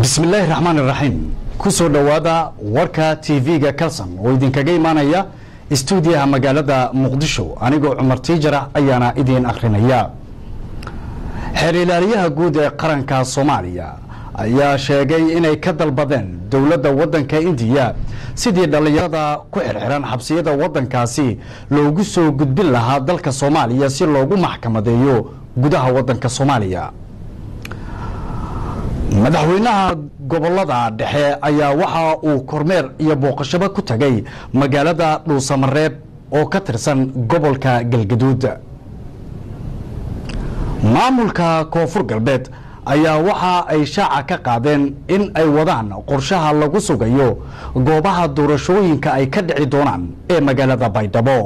bismillaahi raxmaan iraxiim ku soo dhowaada warka tv-ga kalson oo idinkaga imaanaya istuudiyaha magaalada muqdisho anigoo cumar tiijara ayaana idiin akhrinaya xeer ilaaliyaha guud ee qaranka soomaaliya ayaa sheegay inay ka dalbadeen dowladda waddanka indiya sidii dhallinyarada ku xirxiran xabsiyada waddankaasi loogu soo gudbin lahaa dalka soomaaliya si loogu maxkamadeeyo gudaha waddanka soomaaliya madaxweynaha gobolada dhexe ayaa waxa uu kormeer iyo booqashabo ku tagay magaalada dhuusamareeb oo ka tirsan gobolka galgaduud maamulka koonfur galbeed ayaa waxa ay shaaca ka qaadeen in ay wadaan qorshaha lagu sugayo goobaha doorashooyinka ay ka dhici doonaan ee magaalada baydhabo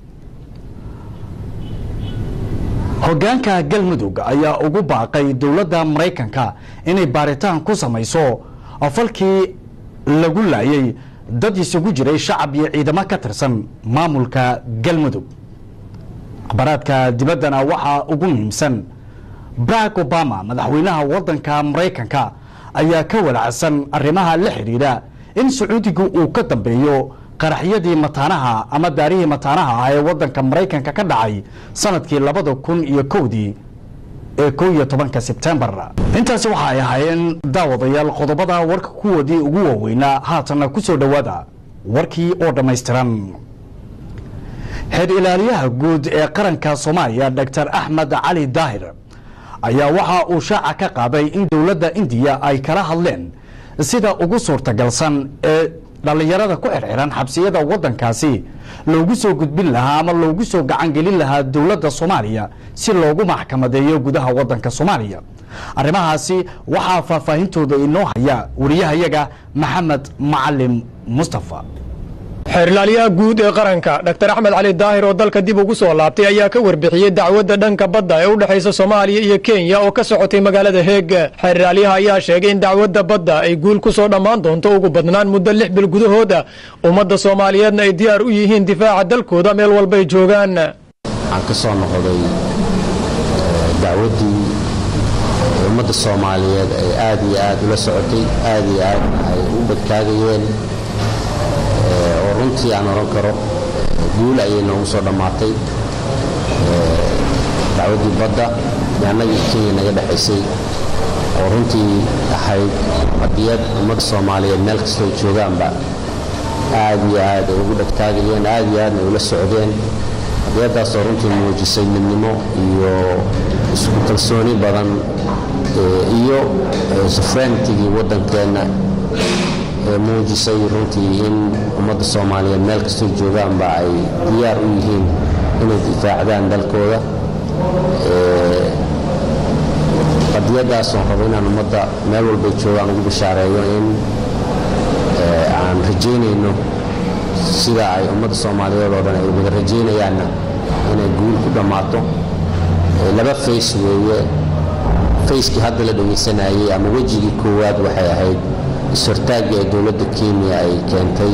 hoggaanka galmudug ayaa ugu baaqay dowladda maraykanka inay baaritaan ku samayso falkii lagu laayay dad isugu jiray shacab iyo ciidamo ka tirsan maamulka galmudug akhbaraadka dibaddana waxaa ugu muhiimsan barack obama madaxweynaha waddanka maraykanka ayaa ka walacsan arrimaha la xidhiidha in sacuudigu uu ka dambeeyo qaraxyadii mataanaha ama daarihii mataanaha ah ee waddanka maraykanka ka dhacay sanadkii labada kun iyo kowdii ee kow iyo tobanka sebtembar intaasi waxa ay ahaayeen daawadayaal qodobada warka kuwoodii ugu waaweynaa haatanna ku soo dhowaada warkii oo dhammaystiran xeer ilaaliyaha guud ee qaranka soomaaliya doctor axmed cali daahir ayaa waxa uu shaaca ka qaaday in dowladda indiya ay kala hadleen sida ugu suurtagalsan ee dhallinyarada ku xirxiran xabsiyada waddankaasi loogu soo gudbin lahaa ama loogu soo gacangelin lahaa dowladda soomaaliya si loogu maxkamadeeyo gudaha waddanka soomaaliya arrimahaasi waxaa faahfaahintooda inoo haya wariyahayaga maxamed macalim mustafa xeerilaalyaha guud ee qaranka dr axmed cali daahir oo dalka dib ugu soo laabtay ayaa ka warbixiyey dacwadda dhanka badda ee u dhexaysa soomaaliya iyo kenya oo ka socotay magaalada heeg xeerilaalyaha ayaa sheegay in dacwadda badda ay guul ku soo dhammaan doonto ugu badnaan muddo lix bil gudahooda ummadda soomaaliyeedna ay diyaar u yihiin difaaca dalkooda meel walbay joogaan waxaan ka soo noqday dacwaddii ummadda soomaaliyeed ay aad iyo aad ula socotay aad iyo aad ay u badkaagayeen oo runtii aan oran karo guul ayay noogu soo dhammaatay dacwaddii badda annagii kenya naga dhexaysay oo runtii ahayd qadiyad ummadda soomaaliyeed meel kastoo joogaanba aad iyo aad ay ugu dhegtaagayeen aad iyo aadna ula socdeen qadiyaddaasoo runtii muujisay midnimo iyo isku kalsooni badan iyo sufreentigii waddankeenna muujisay runtii in ummadda soomaaliyeed meel kastoo joogaanba ay diyaar u yihiin inay difaacdaan dalkooda qadiyadaasoo rabo inaan ummadda meel walbay joogaan ugu bishaareeyo in aan rajaynayno sida ay ummadda soomaaliyeed oo dhan ay wada rajaynayaanna inay guul ku dhammaato laba fays weeye fayskii hadda la dhegaysanayey ama wejigii koowaad waxay ahayd is-hortaagii ay dowladda kenya ay keentay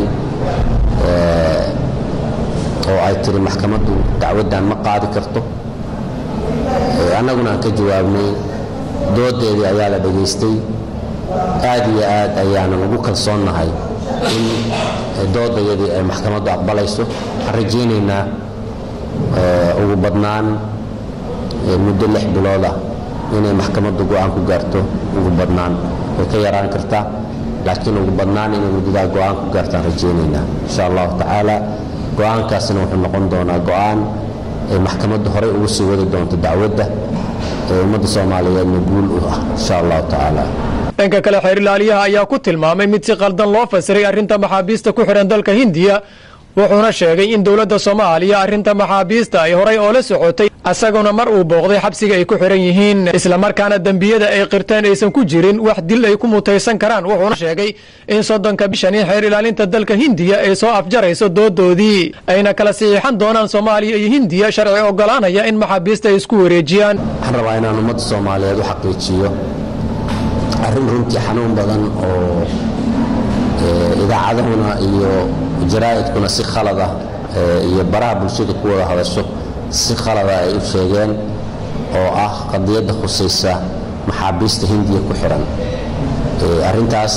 oo ay tiri maxkamaddu dacwaddan ma qaadi karto annaguna aan ka jawaabnay doodeedii ayaa la dhegaystay aad iyo aad ayaanan ugu kalsoonnahay in doodayadii ay maxkamaddu aqbalayso waxaan rajaynaynaa ugu badnaan muddo lix bilood ah inay maxkamaddu go'aan ku gaarto ugu badnaan way ka yaraan kartaa laakiin ugu badnaan inay muddadaa go'aan ku gaartaan rajaynaynaa insha allahu tacaala go'aankaasina wuxuu noqon doonaa go'aan ay maxkamaddu horey ugu sii wadi doonto dacwadda ee ummadda soomaaliyeedna guul u ah insha allahu tacaala dhanka kale xeerilaalyaha ayaa ku tilmaamay mid si qaldan loo fasiray arrinta maxaabiista ku xidhan dalka hindiya wuxuuna sheegay in dowladda soomaaliya arrinta maxaabiista ay horay oola socotay asaguna mar uu booqday xabsiga ay ku xidhan yihiin islamarkaana dembiyada ay qirteen aysan ku jirin wax dil ay ku mutaysan karaan wuxuuna sheegay in soddonka bishani xeer ilaalinta dalka hindiya ay soo afjarayso doodoodii ayna kala saxiixan doonaan soomaaliya iyo hindiya sharci ogolaanaya in maxaabiista ay isku wareejiyaan waxaan rabaa inaan ummadda soomaaliyeed u xaqiijiyo arrin runtii xanuun badan oo idaacadahuna iyo jaraa'idkuna si khalada iyo baraha bulshada ku wada hadasho si khalada ay u sheegeen oo ah qadiyadda khusaysa maxaabiista hindiya ku xidhan arrintaas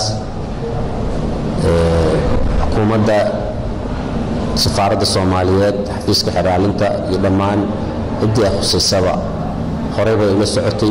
xukuumadda safaaradda soomaaliyeed xafiiska xeraalinta iyo dhammaan ciddii ay khusaysaba horey bay ula socotay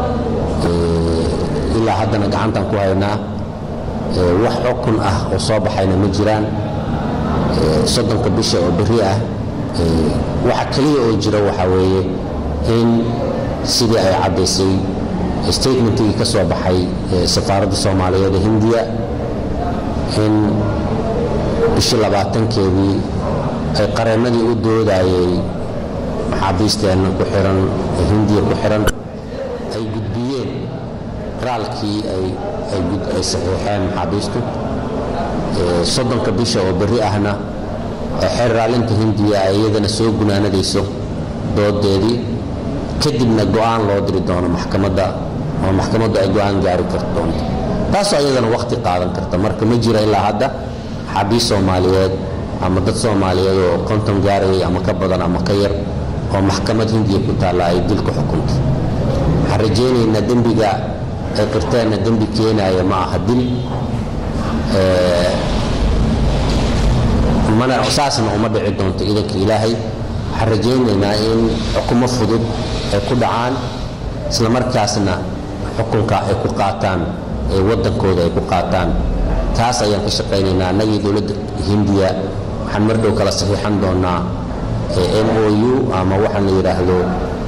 ilaa haddana gacantan ku haynaa wax xukun ah oo soo baxayna ma jiraan soddonka bisha oo berri ah waxa keliya oo jira waxaa weeye in sidii ay caddaysay statementigii ka soo baxay safaaradda soomaaliyeed ee hindiya in bishii labaatankeedii ay qareennadii u doodayay maxaabiisteenna ku xihan ee hindiya ku xihan ay gudbiyeen raalkii ay saxiixeen maxaabiistu soddonka bisha oo berri ahna xeer raalinta hindiya ay iyadana soo gunaanadayso doodeedii kadibna go'aan loo diri doono maxkamadda oo maxkamaddu ay go'aan gaari kar doonto taasoo iyadana wakhti qaadan karta marka ma jira ilaa hadda xaabiis soomaaliyeed ama dad soomaaliyeed oo konton gaarayay ama ka badan ama ka yar oo maxkamad hindiya ku taalla ay dil ku xukunto waxaan rajaynaynaa dembiga ay qirteenna dembi keenaaya ma aha dil mana saasna uma dhici doonto idanka ilaahay waxaan rajaynaynaa in xukumo fudud ay ku dhacaan isla markaasna xukunka ay ku qaataan ee waddankooda ay ku qaataan taas ayaan ka shaqaynaynaa annagii dowladda hindiya waxaan mar dhow kala saxiixan doonaa m o u ama waxaan la yidhaahdo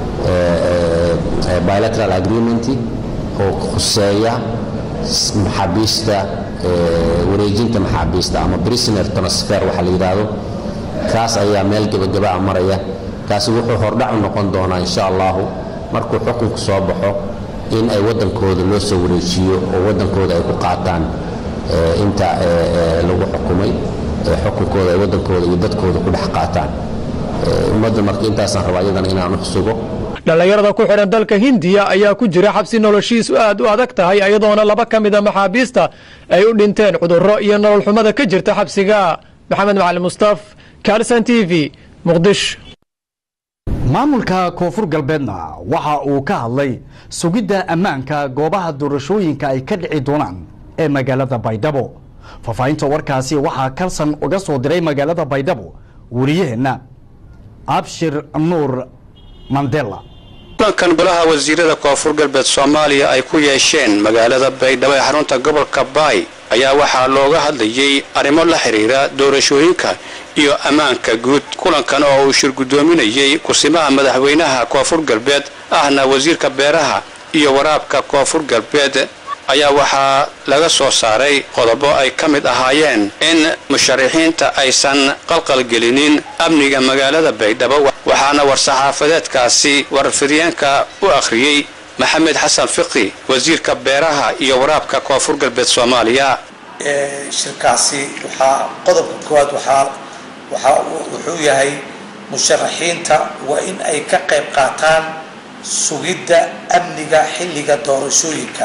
bilateral agreement oo khuseeya maxaabiista wareejinta maxaabiista ama prisoner transfer waxa la yidhaahdo kaas ayaa meel gebagabaa maraya kaasi wuxuu hordhac u noqon doonaa insha allahu markuu xukunku soo baxo in ay waddankooda loo soo wareejiyo oo waddankooda ay ku qaataan inta lagu xukumay xukunkooda ay waddankooda iyo dadkooda ku dhex qaataan ummadda marka intaasaan rabaa iyadana inaan u xusugo dhallinyarada ku xidhan dalka hindiya ayaa ku jira xabsi noloshiisu aad u adag tahay iyadoona laba ka mida maxaabiista ay u dhinteen cudurro iyo nolol xumada ka jirta xabsiga maxamed macali mustaf kalson t v muqdisho maamulka koonfur galbeedna waxa uu ka hadlay sugidda ammaanka goobaha doorashooyinka ay ka dhici doonaan ee magaalada baydhabo faahfaahinta warkaasi waxaa kalsan uga soo diray magaalada baydhabo wariyaheenna abshir nuur mandela kulankan golaha wasiirada koonfur galbeed soomaaliya ay ku yeesheen magaalada baydhabo ee xarunta gobolka baay ayaa waxaa looga hadlayey arrimo la xidhiira doorashooyinka iyo ammaanka guud kulankan oo uu shir guddoominayey kursimaha madaxweynaha koonfur galbeed ahna wasiirka beeraha iyo waraabka koonfur galbeed ayaa waxaa laga soo saaray qodobo ay ka mid ahaayeen in musharaxiinta aysan qalqalgelinin amniga magaalada baydhabo waxaana war-saxaafadeedkaasi warfidyaenka u akhriyey maxamed xasan fiqi wasiirka beeraha iyo waraabka koonfur galbeed soomaaliya shirkaasi waxaa qodobka koowaad waxaa waxaa wuxuu yahay musharaxiinta waa in ay ka qayb qaataan sugidda amniga xilliga doorashooyinka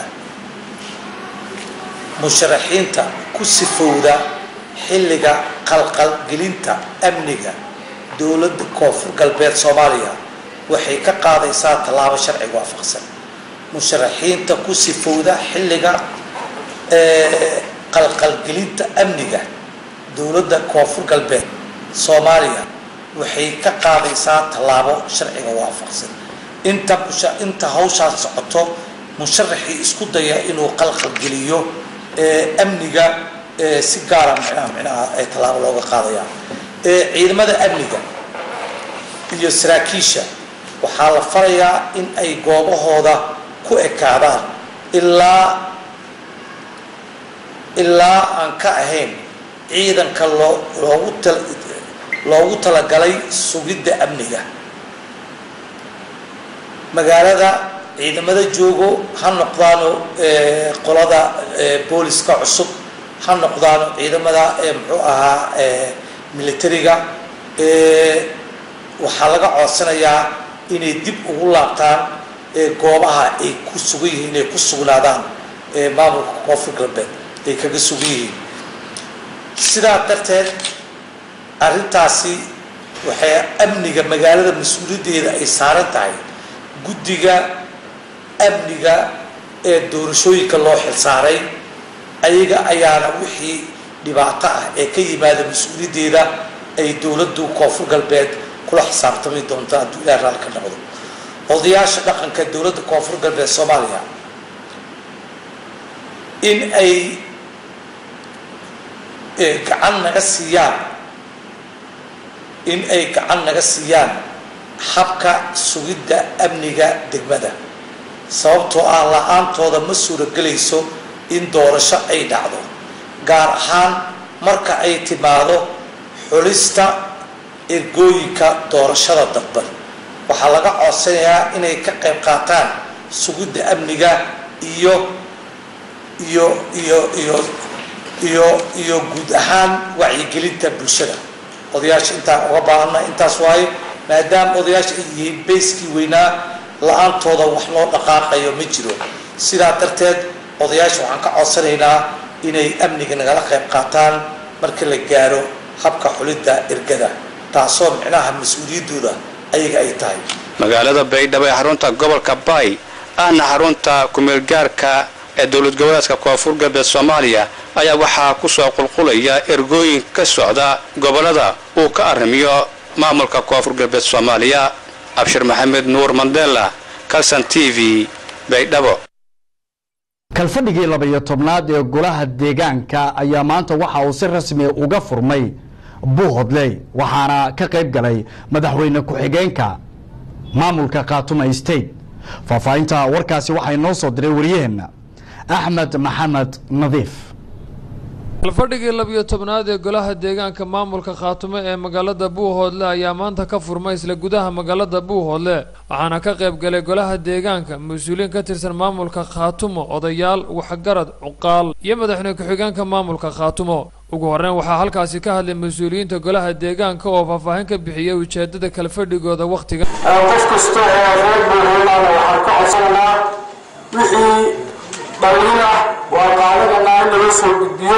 musharaxiinta ku sifowda xilliga qalqalgelinta amniga dowladda koonfur galbeed soomaaliya waxay ka qaadaysaa tallaabo sharciga waafaqsan musharaxiinta ku sifowda xilliga qalqalgelinta amniga dowladda koonfur galbeed soomaaliya waxay ka qaadaysaa tallaabo sharciga waafaqsan inta inta hawshaas socoto musharaxii isku daya inuu qalqalgeliyo amniga si gaara micnaha micnaha ee tallaabo looga qaadaya ciidamada amniga iyo saraakiisha waxaa la farayaa in ay goobahooda ku ekaadaan ilaa ilaa aan ka ahayn ciidanka loo loogu tal loogu talagalay sugidda amniga magaalada ciidamada joogo ha noqdaano qolada booliska cusub ha noqdaano ciidamada muxuu ahaa militariga waxaa laga codsanayaa inay dib ugu laabtaan goobaha ay ku sugan yihiin inay ku sugnaadaan maamulka koonfur galbeed ay kaga sugan yihiin sidaa darteed arrintaasi waxay amniga magaalada mas-uuliyaddeeda ay saaran tahay guddiga amniga ee doorashooyinka loo xilsaaray ayaga ayaana wixii dhibaato ah ee ka yimaada mas-uuliyaddeeda ay dowladdu koonfur galbeed kula xisaabtami doonto hadduu ilaah raali ka noqdo odayaasha dhaqanka dowladda koonfur galbeed soomaaliya in ay gacan naga siiyaan in ay gacan naga siiyaan habka sugidda amniga degmada sababtoo ah la-aantooda ma suuragelayso in doorasho ay dhacdo gaar ahaan marka ay timaado xulista ergooyinka doorashada dadban waxaa laga codsanayaa inay ka qayb qaataan sugidda amniga iyo iyo iyo iyo iyo iyo guud ahaan wacyigelinta bulshada odayaasha intaan uga baahana intaas waaye maadaama odayaasha ay yihiin bayskii weynaa la-aantooda wax loo dhaqaaqayo ma jiro sidaa darteed odayaasha waxaan ka codsanaynaa inay amniga nagala qayb qaataan marka la gaaro habka xulidda ergada taasoo micnaha mas-uuliyaddooda ayaga ay tahay magaalada baydhabo ee xarunta gobolka baay ahna xarunta kumeelgaarka ee dowlad goboleedka koonfur galbeed soomaaliya ayaa waxaa ku soo qulqulaya ergooyin ka socda gobollada uu ka arrimiyo maamulka koonfur galbeed soomaaliya abshir maxamed nuur mandela calson t v baydhabo kalfadhigii labaiyo tobnaad ee golaha deegaanka ayaa maanta waxa uu si rasmi uga furmay buuhodley waxaana ka qayb galay madaxweyne ku-xigeenka maamulka khaatuma state faahfaahinta warkaasi waxaa inoo soo diray wariyaheenna axmed maxamed nadiif kalfadhigii labiyo tobnaad ee golaha deegaanka maamulka khaatumo ee magaalada buuhoodle ayaa maanta ka furmay isla gudaha magaalada buuhoodle waxaana ka qayb galay golaha deegaanka mas-uuliyiin ka tirsan maamulka khaatumo odayaal waxgarad cuqaal iyo madaxweyne ku-xigeenka maamulka khaatumo ugu horreyn waxaa halkaasi ka hadlay mas-uuliyiinta golaha deegaanka oo faahfaahin ka bixiyay ujeedada kalfadhigooda wakhtiga qof kasta oo reer buuhoodlaana waxaan ka codsananaa wixii dhaliin ah waa qaadanaynaa in laga soo gudbiyo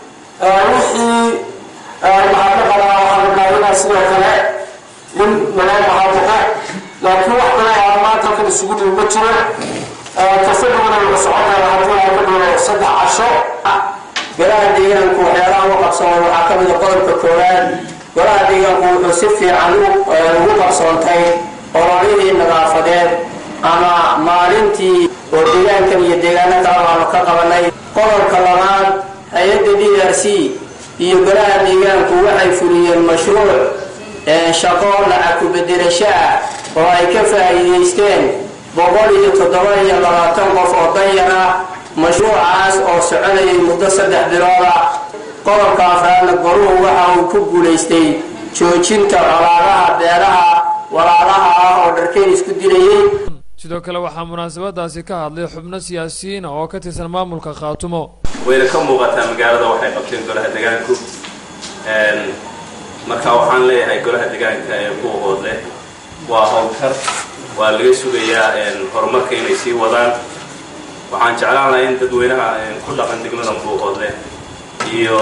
wixii mahadnaqana waxaan raadinaa sidoo kale in laga mahadnaqo laakiin wax kale aan maanta halkan isugu dhimi ma jiro kafadhiguna wuxuu socon karaa haddii aan ka dhigo saddex casho golaha deegaanku waxyaalaha u qabsoon waxaa ka mida qodobka koowaad golaha deegaanku wuxuu si fiican ugu qabsoontay ololihii nadaafadeed ama maalintii oo deegaankan iyo deegaano kale aanu ka qabanay qodobka labaad hay-adda d r c iyo golaha deegaanku waxay fuliyeen mashruuc shaqo lacag ku-bedelasho ah oo ay ka faa'iidaysteen boqol iyo toddoba iyo labaatan qof oo danyar ah mashruucaas oo soconayay muddo saddex bilood ah qodobka afraadna goruhu waxa uu ku guulaystay joojinta colaadaha beeraha walaalaha ah oo dharkeen isku dilayay sidoo kale waxaa munaasabadaasi ka hadlay xubno siyaasiyiina oo ka tirsan maamulka khaatumo wayna ka muuqataa magaalada waxay qabteen golaha degaanku marka waxaan leeyahay golaha degaanka ee buuqoodle waa howlkar waa laga sugayaa horumarka inay sii wadaan waxaan jeclaan lahaa in dadweynaha ku dhaqan degmada buuqoodle iyo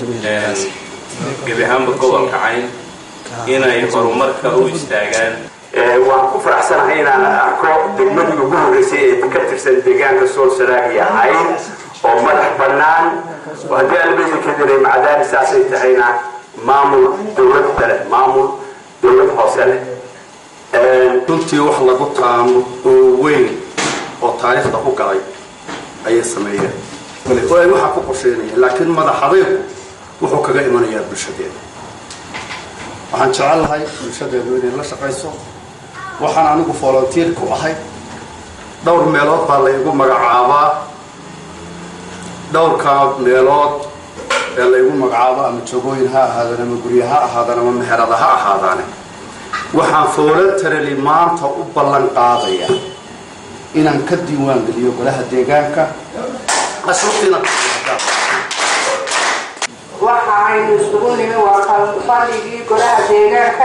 gebi ahaanba gobolka cayn inay horumarka u istaagaan waan ku faraxsanahay inaan arko degmadii ugu horreysay ee ka tirsan deegaanka sool saraag iyo cayn oo madax bannaan oo haddii albeedi ka diray macadaani saasay tahayna maamul dowlad leh maamul dowlad hoose leh runtii wax lagu taamo oo weyn oo taariikhda ku galay ayay sameeyeen oo ay waxaa ku qorsheynayeen laakiin madaxadaygu wuxuu kaga imanayaa bulshadeeda waxaan jecel lahay bulshadeedu inay la shaqayso waxaan anigu volunteer ku ahay dhowr meelood baa laygu magacaabaa dhowrkaa meelood ee laygu magacaabo ama jogooyin ha ahaadaan ama gurya ha ahaadaan ama meherada ha ahaadaane waxaan voluntarily maanta u ballan qaadayaa inaan ka diiwaan geliyo golaha deegaanka ashuurtiina waxa aynu isugu nimi waa kalfadhigii golaha deegaanka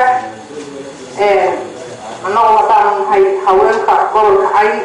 annagu haddaanu nahay haweenka gobolka cayn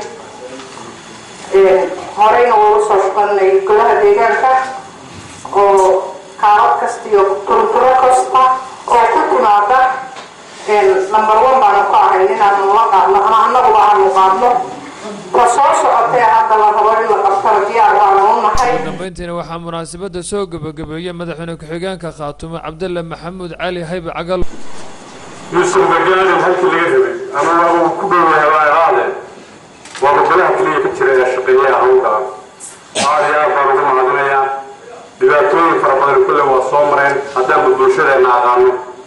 horeyna ugu soo shaqanay golaha deegaanka oo kaalad kasta iyo turturo kasta oo ku timaada number one baanu ka ahayn inaanu la qaadno ama annaguba aanu qaadno la soo socotee hadda la rabo in la qabtana diyaar baanu u nahay dambeyntiina waxaa munaasabadda soo gebagabeeyey madaxweyne ku-xigeenka khaatumo cabdalle maxamuud cali haybe cagal yuusuf magaalin halkii laga rabay ama uu ku dhowahay waa iraade waa gobolaha keliya ka jira ee shaqeeyaha hawlka aad iyo aad baan ugu mahadinayaa dhibaatooyin fara badan kulle waa soo mareen haddaanba bulshadeenna aqaano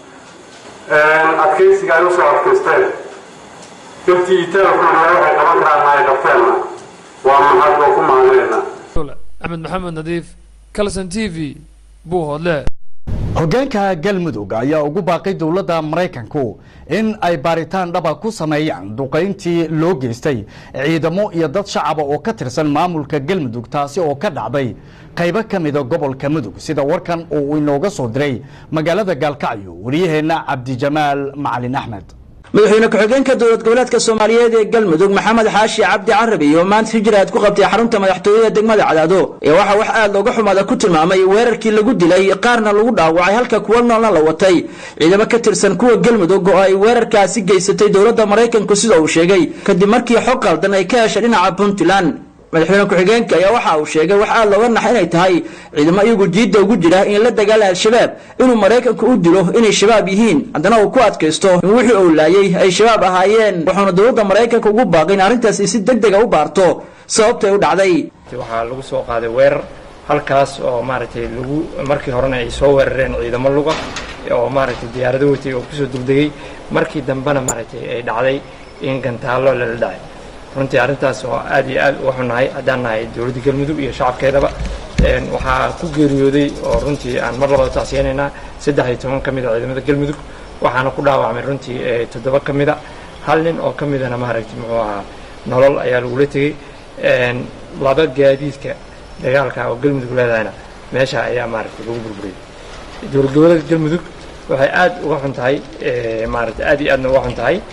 adkaysiga ay usoo adkaysteen intii itaalkooda waxay qaban karaan ay qabteenna waa mahad oo ku mahadinaynaa axmed maxamed nadiif calson t v buuhoodle hoggaanka galmudug ayaa ugu baaqay dowladda maraykanku in ay baaritaan dhaba ku sameeyaan duqayntii loo geystay ciidamo iyo dad shacaba oo ka tirsan maamulka galmudug taasi oo ka dhacday qaybo ka mida gobolka mudug sida warkan uu inooga soo diray magaalada gaalkacyo wariyaheenna cabdijamaal macalin axmed madaxweyne ku-xigeenka dowlad goboleedka soomaaliyeed ee galmudug maxamed xaashi cabdi carabi oo maanta hijraad ku qabtay xarunta madaxtooyada degmada cadaado ee waxaa wax aad looga xumaada ku tilmaamay weerarkii lagu dilay qaarna lagu dhaawacay halka kuwa noolna la watay ciidamo ka tirsan kuwa galmudug oo ay weerarkaasi geysatay dowladda maraykanku sida uu sheegay kadib markii xog qaldan ay ka heshay dhinaca puntland madaxweyne ku-xigeenka ayaa waxa uu sheegay wax aad looga naxa inay tahay ciidamo iyagu jiidda ugu jira in la dagaala al-shabaab inuu maraykanku u dilo inay shabaab yihiin haddana uu ku adkaysto in wixii uu laayay ay shabaab ahaayeen wuxuuna dowladda maraykanka ugu baaqay in arrintaasi si deg dega u baarto sababtay u dhacday waxaa lagu soo qaaday weerar halkaas oo maaragtay lagu markii horena ay soo weerareen ciidamo luga oo maaragtay diyaarado watay oo kusoo duldegay markii dambena maaragtay ay dhacday in gantaallo lala dhacay runtii arrintaas oo aad iyo aad uga xunnahay haddaan nahay dowladda galmudug iyo shacabkeedaba waxaa ku geeriyooday oo runtii aan mar labada tacsiyanaynaa saddex iyo toban ka mid a ciidamada galmudug waxaana ku dhaawacmay runtii toddoba ka mid a hal nin oo ka midana maaragtay muxuu ahaa nolol ayaa lagula tegey laba gaadiidka dagaalka oo galmudug leedahayna meesha ayaa maaragtay lagu burburiyey dowlad goboleedka galmudug waxay aad uga xun tahay maaragtay aad iyo aadna uga xun tahay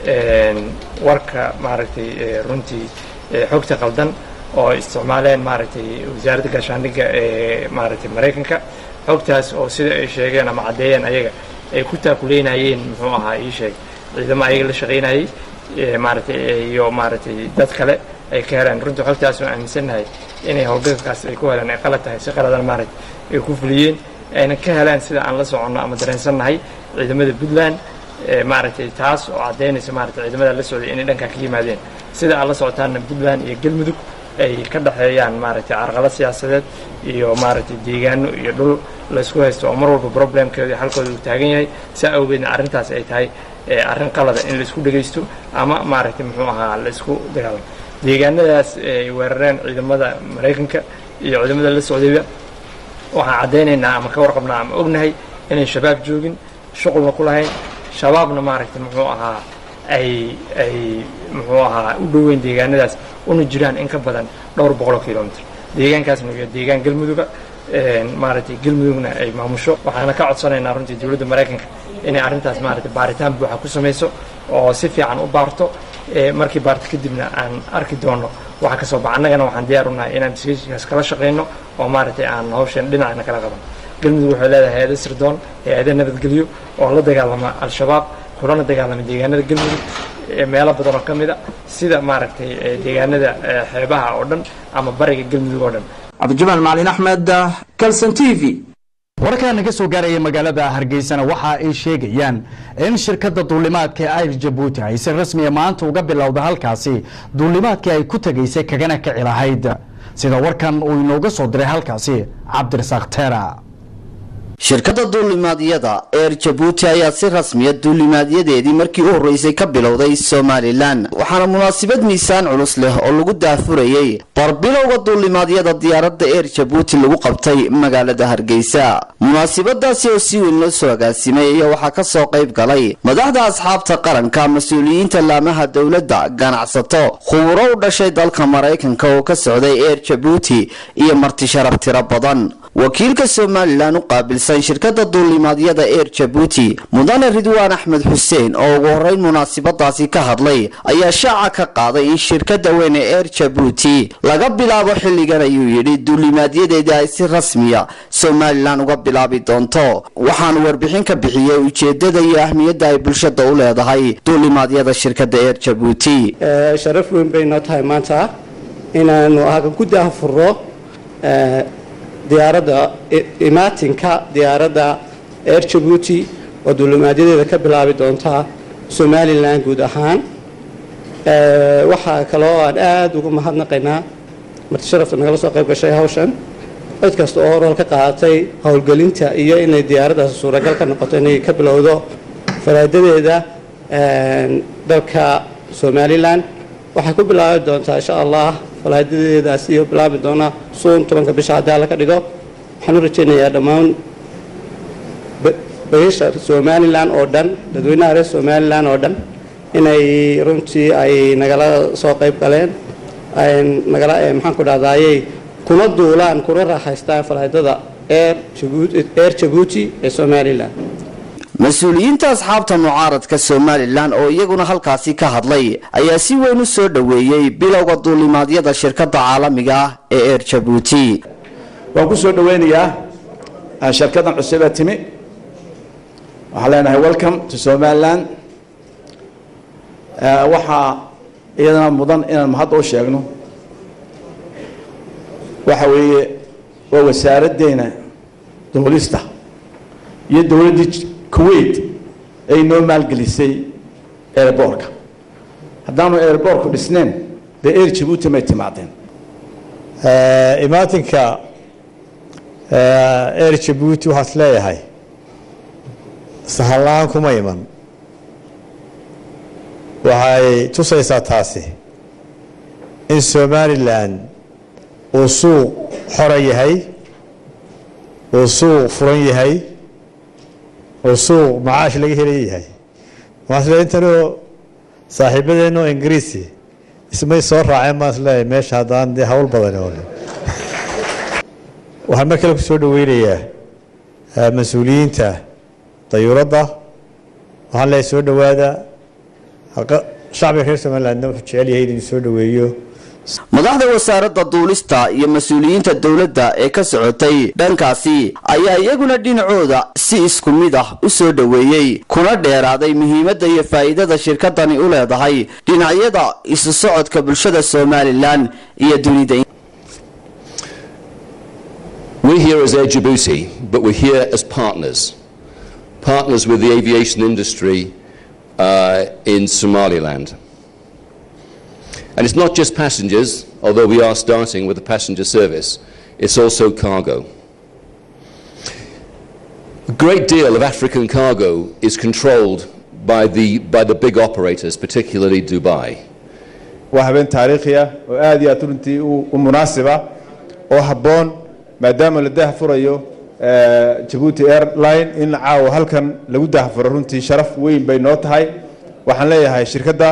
warka maaragtay runtii xogta qaldan oo isticmaaleen maaragtay wasaaradda gaashaandhigga ee maaragtay maraykanka xogtaas oo sida ay sheegeen ama caddeeyeen ayaga ay ku taakuleynayeen muxuu ahaa ii sheeg ciidamo ayaga la shaqaynayay maaragtay iyo maaragtay dad kale ay ka heleen runtii xogtaas oo aaminsannahay inay howlgalkaas ay ku heleen ay qalad tahay si qaladan maaragtay ay ku fuliyeen ayna ka heleen sida aan la soconno ama dareensannahay ciidamada puntland maaragtay taas oo caddaynaysa maaragtay ciidamada la socday inay dhankaa ka yimaadeen sida aad la socotaanna puntland iyo galmudug ay ka dhexeeyaan maaragtay carqalad siyaasadeed iyo maaragtay deegaano iyo dhul laysku haysto oo mar walba problemkeeda iyo halkooda uu taagan yahay saa awgeedna arrintaas ay tahay arrin qalada in laisku dhegaysto ama maaragtay muxuu ahaa laisku dagaalamo deegaanadaas ay weerareen ciidamada maraykanka iyo ciidamada la socdayba waxaan caddaynaynaa ama ka warqabnaa ama ognahay inay shabaab joogin shuqulna ku lahayn shabaabna maaragtay muxuu ahaa ay ay muxuu ahaa u dhoweyn deegaanadaas una jiraan in ka badan dhowr boqoloo kilomitr deegaankaasna waa deegaan galmuduga maaragtay galmudugna ay maamusho waxaana ka codsanaynaa runtii dowladda maraykanka inay arrintaas maaragtay baaritaan buuxa ku samayso oo si fiican u baarto markii baarto kadibna aan arki doono waxa ka soo baxa annagana waxaan diyaar u nahay inaan disgaas kala shaqayno oo maaragtay aan hawsheen dhinacna kala qaban galmudug waxay leedahay hay-ado sirdoon hay-ado nabadgelyo oo la dagaalama al-shabaab kulana dagaalama deegaanada galmudug meelo badan oo ka mid a sida maaragtay deegaanada xeebaha oo dhan ama bariga galmudug oo dhan cabdijamaal macalin axmed calson t v wararkaa naga soo gaaraya magaalada hargeysana waxa ay sheegayaan in shirkadda duulimaadka ayr jabuuti ay si rasmiya maanta uga bilowda halkaasi duulimaadkii ay ku tegaysay kagana kici lahayd sida warkan uu inooga soo diray halkaasi cabdirasaaq teera shirkadda duulimaadyada eer jabuuti ayaa si rasmiya duulimaadyadeedii markii u horreysay ka bilowday somalilan waxaana munaasabad miisaan culus leh oo lagu daafurayey barbilowga duulimaadyada diyaaradda eer jabuuti lagu qabtay magaalada hargeysa munaasabadaasi oo si weyn loo soo agaasimay ayaa waxaa ka soo qayb galay madaxda asxaabta qaranka mas-uuliyiinta laamaha dowladda ganacsato khuburo u dhashay dalka maraykanka oo ka socday eer jabuuti iyo marti sharaf tiro badan wakiilka somalilan u qaabilsan shirkadda duulimaadyada eer jabuuti mudane ridwaan axmed xuseen oo ugu horreyn munaasabadaasi ka hadlay ayaa shaaca ka qaaday in shirkadda weyn ee eer jabuuti laga bilaabo xilligan ayuu yidhi duulimaadyadeedii ay si rasmiya somalilan uga bilaabi doonto waxaanu warbixin ka bixiyey ujeedada iyo ahmiyadda ay bulshada u leedahay duulimaadyada shirkadda eer jabuuti sharaf weyn bay noo tahay maanta inaanu halkan ku daahfurro diyaaradda imaatinka diyaaradda air jabuuti oo duulimaadyadeda ka bilaabi doontaa somalilan guud ahaan waxaa kaloo aan aada ugu mahadnaqaynaa marti sharafta nagala soo qayb gashay hawshan cid kasta oo rol ka qaadatay howlgelinta iyo inay diyaaraddaas suuragal ka noqoto inay ka bilowdo faraadadeeda dalka somalilan waxay ku bilaabi doontaa insha allah falaadadeedaas iyo bilaabi doona suun tobanka bisha haddii alla ka dhigo waxaan u rajaynayaa dhammaan bayasha somalilan oo dhan dadweynaha reer somalilan oo dhan inay runtii ay nagala soo qayb galeen nagala maxaan ku dhahdaayey kuna duulaan kuna raaxaystaan falaadada air air jabuuti ee somalilan mas-uuliyiinta asxaabta mucaaradka somalilan oo iyaguna halkaasi ka hadlay ayaa si weyn u soo dhoweeyey bilowga duulimaadyada shirkadda caalamiga ah ee eer jabuuti waan ku soo dhoweynayaa shirkadan cusubee timi waxaan leenahay welcome to somaliland waxaa iyadana mudan inaan mahadda u sheegno waxa weeye waa wasaaraddeena duulista iyo dowladdii kuwait ay noo maalgelisay airboorka haddaanu airboorku dhisneen dee air jabuuti may timaadeen imaatinka air jabuuti waxaas leeyahay sahallaan kuma iman waxay tusaysaa taasi in somalilan uu suuq xora yahay uu suuq furan yahay uu suuq macaash laga helaya yahay waxaasle intanoo saaxiibadeenoo ingiriisi ismay soo raaceen baan isleeyahay meesha haddaan dee hawl badan oo waxaan mar kale ku soo dhoweynayaa mas-uuliyiinta dayuuradda waxaan leeyahay soo dhowaada shacbiga reer somalilandna wuxuu jecel yahay inuu soo dhoweeyo madaxda wasaaradda duulista iyo mas-uuliyiinta dowladda ee ka socotay dhankaasi ayaa iyaguna dhinacooda si isku mid ah u soo dhoweeyey kuna dheeraaday muhiimadda iyo faa'iidada shirkadani u leedahay dhinacyada isu socodka bulshada somalilan iyo dunida We're here as Air Djibouti, but we're here as partners. Partners with the aviation industry uh, in Somaliland. And it's not just passengers, although we are starting with a passenger service, it's also cargo. A great deal of African cargo is controlled by the, by the big operators, particularly Dubai. waa habeen taariikhi ah oo aad iyo aad runtii u munaasiba oo habboon maadaama la dahfurayo jabuuti airline in caawa halkan lagu dahfuro runtii sharaf weyn bay noo tahay waxaan leeyahay shirkadda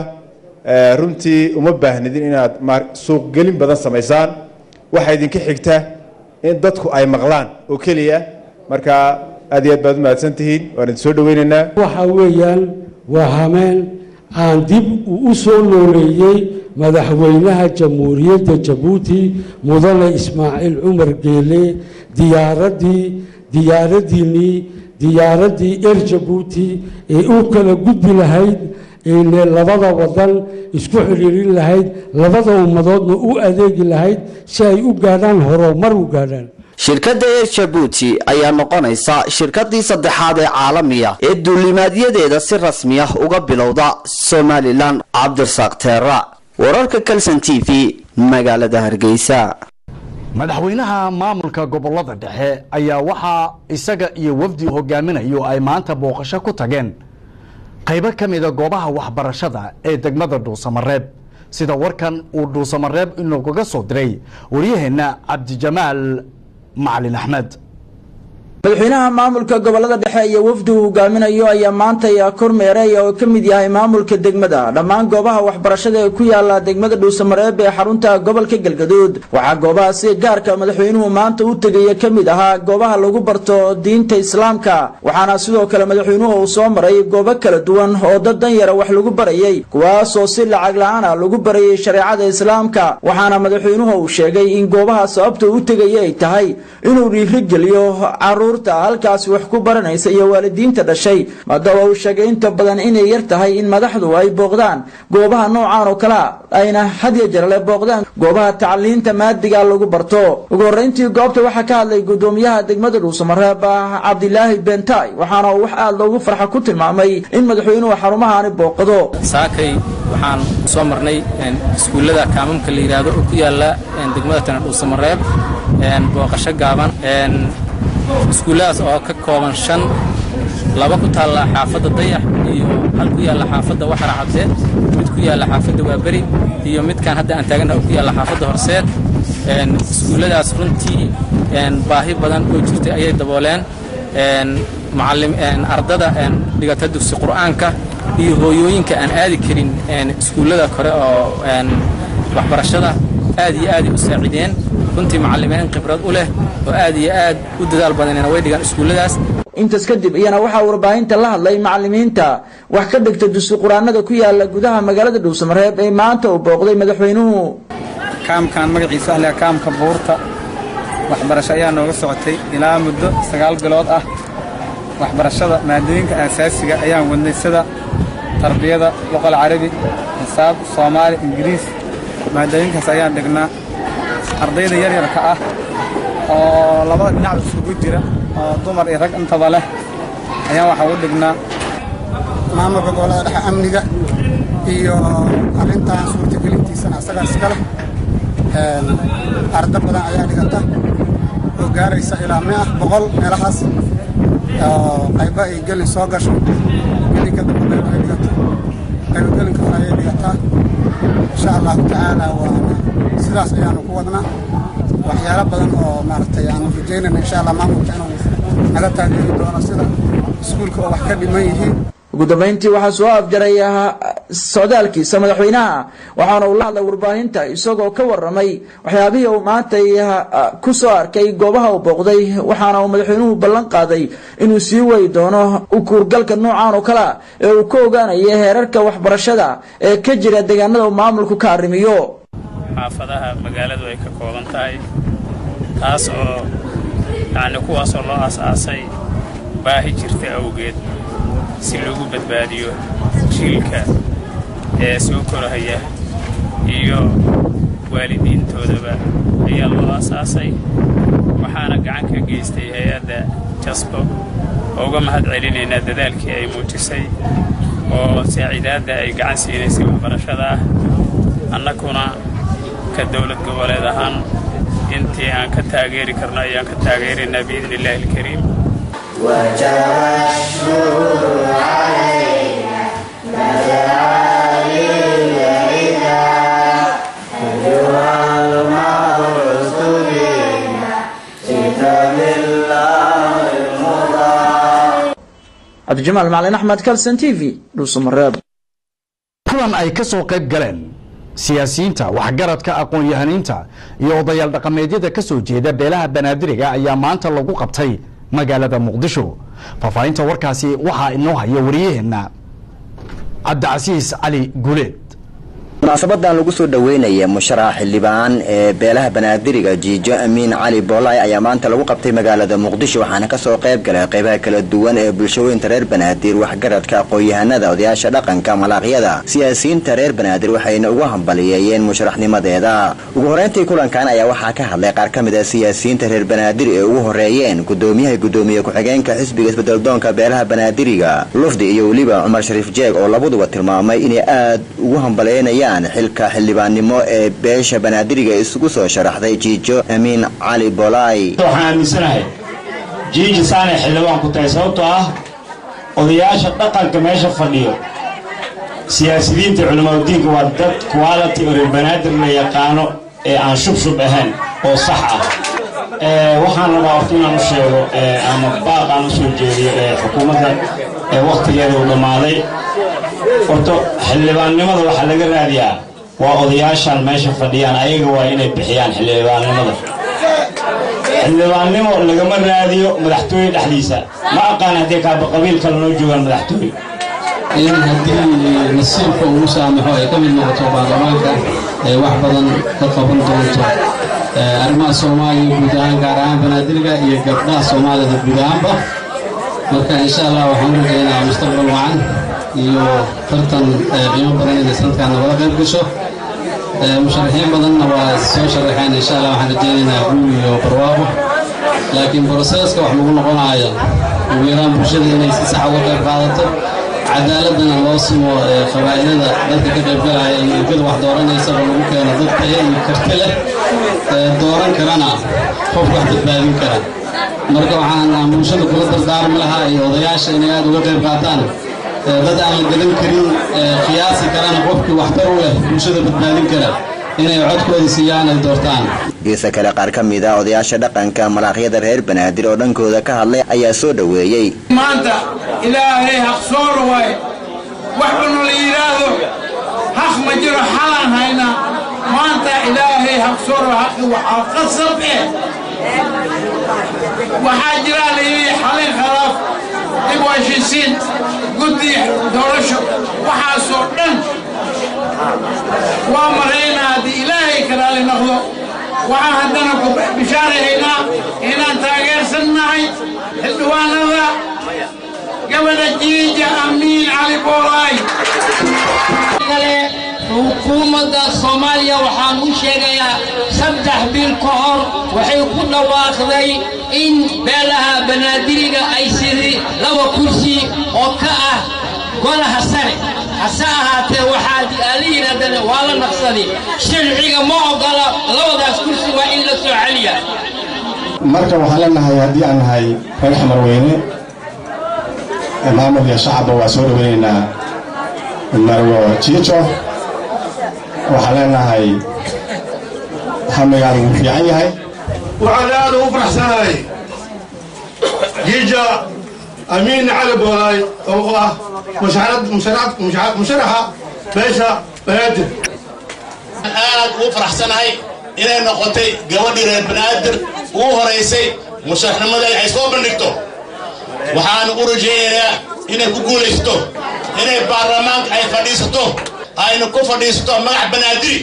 runtii uma baahnidin inaad suuqgelin badan samaysaan waxaa idinka xigta in dadku ay maqlaan oo keliya marka aad iyo aad baad u mahadsan tihiin waan idin soo dhoweynaynaa waxa weeyaan waa hameen aan dib u soo nooleeyey madaxweynaha jamhuuriyadda jabuuti mudane ismaaciil cumar geele diyaaraddii diyaaraddiinnii diyaaraddii er jabuuti ee u kala gudbi lahayd ine labada wadan isku xidhiirin lahayd labada ummadoodna u adeegi lahayd si ay u gaadhaan horumar u gaadhaan shirkadda eer jabuuti ayaa noqonaysa shirkaddii saddexaad ee caalamiya ee duulimaadyadeeda si rasmi ah uga bilowda somalilan cabdirasaaq teera wararka kalson t v magaalada hargeysa madaxweynaha maamulka gobolada dhexe ayaa waxaa isaga iyo wafdi hogaaminayo ay maanta booqasho ku tageen qaybo ka mida goobaha waxbarashada ee degmada dhuusamareeb sida warkan uu dhuusamareeb inoogaga soo diray waryaheenna cabdijamaal macalin axmed madaxweynaha maamulka gobolada dhexe iyo wafdi uu hogaaminayo ayaa maanta kormeeraya oo ka mid yahay maamulka degmada dhammaan goobaha waxbarashada ee ku yaala degmada dhuusamareeb ee xarunta gobolka galgaduud waxaa goobaha sida gaarka madaxweynuhu maanta u tegaya ka mid ahaa goobaha lagu barto diinta islaamka waxaana sidoo kale madaxweynuhu uu soo maray goobo kala duwan oo dad danyara wax lagu barayay kuwaasoo si lacag la-aana lagu barayay shareecada islaamka waxaana madaxweynuhu uu sheegay in goobaha sababta u tegaya ay tahay inuu dhiirigeliyo caruur carruurta halkaasi wax ku baranaysa iyo waalidiinta dhashay haddaba uu sheegay inta badan inay yar tahay in madaxdu ay booqdaan goobaha noocaan oo kalea ayna hadiyo jarale booqdaan goobaha tacliinta maadiga lagu barto ugu horreyntii goobta waxaa ka hadlay gudoomiyaha degmada dhuusamareeb cabdilaahi bentay waxaana uu wax aada loogu farxa ku tilmaamay in madaxweynuhu xarumahaani booqdo saakay waxaan soo marnay iskuullada kaamamka la yidhaahdo oo ku yaala degmada tana dhuusamareeb booqasho gaaban iskuulladaas oo ka kooban shan laba ku taalla xaafadda dayax iyo hal ku yaalla xaafadda waxara cabdeed mid ku yaalla xaafadda waaberi iyo midkaan hadda aan taagannaha oo ku yaalla xaafadda horseed iskuulladaas runtii baahi badan oo jirtay ayay dabooleen macallim ardada dhigata dugsi qur'aanka iyo hooyooyinka aan aadi karin iskuullada kore oo waxbarashada aad iyo aaday u saacideen runtii macallimiin khibrad u leh oo aad iyo aad u dadaal badanina way dhigaan iskuulladaas intaas kadib iyana waxaa warbaahinta la hadlay macallimiinta wax ka dhigta dugsi qur-aanada ku yaala gudaha magaalada dhuusamareeb ee maanta uu booqday madaxweynuhu kaamkan magaciisa ahla kaamka buurta waxbarasho ayaa nooga socotay ilaa muddo sagaal bilood ah waxbarashada maadooyinka aasaasiga ayaan wadnay sida tarbiyada luqal carabi xisaab soomaali ingiriis maadooyinkaas ayaan dhignaa ardayda yaryarka ah oo labada dhinacba isugu jira oo dumar iyo rag intaba leh ayaan waxaa u dhignaa maamulka gobolada dhexe amniga iyo arrintan suurtagelintiisana asagaa iskale arda badan ayaa dhigata oo gaaraysa ilaa mia boqol meelahaas oo qayba ay gelin soo gasho gelinka dambe qayb ay dhigato qayba gelinka hore ayay dhigataa insha allahu tacaala waana sidaas ayaanu ku wadnaa waxyaalo badan oo maaragtay aanu rajaynayna insha allah maamulka inuu naga taageeri doono sida iskuulka oo wax ka dhiman yihiin ugu dambayntii waxaa soo afjaray socdaalkiisa madaxweynaha waxaana uu la hadlay warbaahinta isagoo ka waramay waxyaabihii uu maanta ku soo arkay goobaha uu booqday waxaana uu madaxweynuhu ballan qaaday inuu sii wadi doono ukuurgalka noocan oo kalea ee uu ka ogaanaya heerarka waxbarashada ee ka jira deegaanada uu maamulku ka arrimiyo xaafadaha magaaladu ay ka kooban tahay taas oo yacni kuwaasoo loo aas-aasay baahi jirta awgeed si loogu badbaadiyo jiilka ee soo korahaya iyo waalidiintoodaba ayaa loo aas-aasay waxaana gacan ka geystay hay-adda jasbo oo uga mahad celinaynaa dadaalkii ay muujisay oo saaciidaadda ay gacan siinaysay waxbarashada ah annaguna ka dowlad goboleed ahaan intii aan ka taageeri karno ayaan ka taageeraynaa biidni illaahi alkariim cabdijamaal macalin axmed kalson t v dhuusamareeb kulan ay ka soo qayb galeen siyaasiyiinta waxgaradka aqoon-yahaniinta iyo odayaal dhaqameedyada ka soo jeeda beelaha banaadiriga ayaa maanta lagu qabtay magaalada muqdisho faahfaahinta warkaasi waxaa inoo haya wariyaheenna cabdicasiis cali guleed munaasabadan lagu soo dhoweynaya musharax xildhibaan ee beelaha banaadiriga jiijo amiin cali boolay ayaa maanta lagu qabtay magaalada muqdisho waxaana kasoo qayb galay qaybaha kala duwan ee bulshooyinta reer banaadir waxgaradka aqoon-yahanada odayaasha dhaqanka malaaqyada siyaasiyiinta reer banaadir waxayna ugu hambaliyeeyeen musharaxnimadeeda ugu horeyntii kulankan ayaa waxaa ka hadlay qaar ka mid a siyaasiyiinta reer banaadir ee ugu horeeyeen gudoomiyaha gudoomiye ku-xigeenka xisbiga isbedeldoonka beelaha banaadiriga lufdi iyo weliba cumar shariif jeeg oo labaduba tilmaamay inay aad ugu hambaleynayaan xilka xildhibaannimo ee beesha banaadiriga isugu soo sharaxday jiijo amiin cali bolay waxaan aaminsanahay jiiji saanay xildhibaan ku tahay sababtoo ah odayaasha dhaqanka meesha fadhiyo siyaasiyiinta culimaadudiinka waa dad quality oo reer banaadir la yaqaano ee aan shubshub ahayn oo sax ah waxaan rabaa horta inaan u sheego ama baaq aan u soo jeediyo ee xukuumadda ee wakhtigeeda uu dhammaaday horta xildhibaannimada waxaa laga raadiyaa waa odayaashan meesha fadhiyaan ayaga waa inay bixiyaan xildhibaannimada xildhibaannimo lagama raadiyo madaxtooye dhexdiisa ma aqaan haddii kaaba qabiil kale noo joogaan madaxtooye in haddii nasiibka uu saamaxo ay ka mid noqoto baarlamaanka ay wax badan ka qaban doonto arrimaha soomaaliya guud ahaan gaar ahaan banaadiriga iyo gabdhaha soomaalida guud ahaanba marka insha allah waxaan u rajaynayaa mustaqbal wacan iyo tartan qiimo badan inay sanadkan nagala qayb gasho musharaxiin badanna waa soo sharaxeen insha allah waxaan rajaynaynaa guul iyo barwaaqo laakiin broseska wax lagu noqonayo ugu yaraan bulshada inay si sax uga qayb qaadato cadaaladana loo simo qabaa'ilada dadka ka qaybgalaya iyo ergada wax dooranaysa oo lagu keeno dad tayo iyo karti leh dooran karana qof wax badbaadin kara marka waxaan bulshada kula dardaarmi lahaa iyo odayaasha inay aad uga qayb qaataan dad aan la gadan karin qiyaasi karana qofkii waxtar u leh bulshada badbaadin kara inay codkooda siiyaan ay doortaan geesa kale qaar ka mid ah odayaasha dhaqanka malaaqyada reer banaadir oo dhankooda ka hadlay ayaa soo dhoweeyey maanta ilaahay haqsooro waaye waxbanu la yidhaahdo haq ma jiro xalaan haynaa maanta ilaahay haqsooro haqi waxaa qasab eh waxaa jiraa la yidhi xalin khalaaf dib u heshiisiin guddi doorasho waxaasoo dhan waa maraynaa haddii ilaahay kalaali noqdo waxaan haddana ku bishaarahaynaa inaan taageersannahay xildhibaanada gabadha jiija amiin cali boolaay xukuumadda soomaaliya waxaan u sheegayaa saddex bil ka hor waxay ku dhawaaqday in beelaha banaadiriga ay sidii laba kursi oo ka ah golaha sare hase ahaatee waxaad aala yidhahdeen waa la naqsaday sharciga ma ogola labadaas kursi waa in la soo celiya marka waxaan leenahay haddii aan nahay reer xamarweyne maamul iyo shacabba waa soo dhoweynaynaa marwo jiijo waxaan leenahay hamigaan wuu fiican yahay waxaan aad ugu faraxsanahay jiija amiin cali boolaay oo ah musharaxa beesha banaadir aad ugu faraxsanahay inay noqotay gabadhii reer banaadir ugu horaysay musharaxnimada ay soo bandhigto waxaan u rajaynayaa inay ku guulaysato inay baarlamaanka ay fadhiisato ayna ku fadhiisato magac banaadiri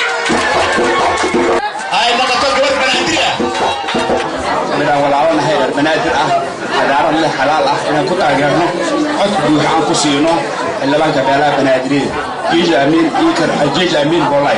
ay noqoto gabadh banaadiri ah midaan walaabanahay reer banaadir ah cadaarad leh xalaal ah inaan ku taageerno codka buux aan ku siino xildhibaanka beelaha banaadiriyada jiija amiin iikar jiija amiin boolay